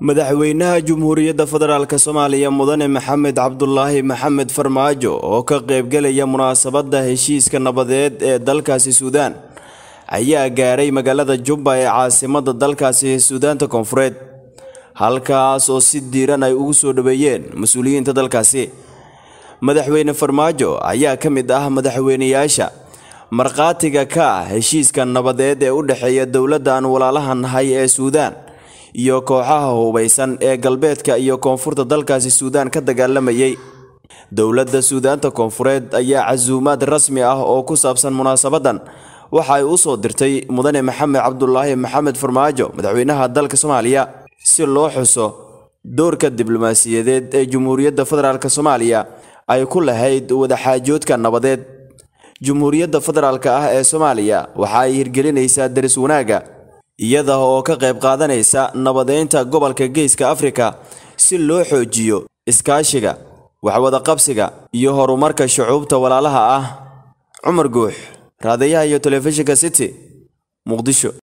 madaxweynaha Jamhuuriyadda Federaalk Soomaaliya Mudane Maxamed Cabdulaahi Maxamed Farmaajo oo ka qaybgalaya munaasabadda heshiiska nabadeed ee dalkaasi Suudaan ayaa gaaray magaalada Jubba ee caasimadda dalkaasi Suudaanta Koonfureed halkaas oo si diiran ay ugu soo dhaweeyeen mas-uuliyiinta dalkaasi madaxweyne Farmaajo ayaa ka mid ah madaxweynayaasha markhaatiga ka ah heshiiska nabadeed ee u dhexeeya dowladda aan walaalaha nahay ee Suudaan iyo kooxaha hubeysan ee galbeedka iyo koonfurta dalkaasi Suudaan ka dagaalamayay dowladda Suudaanta Koonfureed ayaa casuumaad rasmi ah oo ku saabsan munaasabadan waxa ay u soo dirtay mudane Maxamed Cabdulaahi Maxamed Farmaajo madaxweynaha dalka Soomaaliya si loo xuso doorka diblomaasiyadeed ee Jamhuuriyadda Federaalk Soomaaliya ay ku lahayd wadaxaajoodka nabadeed Jamhuuriyadda Federaalk ah ee Soomaaliya waxa ay hirgelinaysaa daris wanaaga iyada oo ka qayb qaadanaysa nabadeynta gobolka Geeska Afrika si loo xoojiyo iskaashiga waxwada qabsiga iyo horumarka shucuubta walaalaha ah Cumar Guux raadiyaha iyo telefishinka City Muqdisho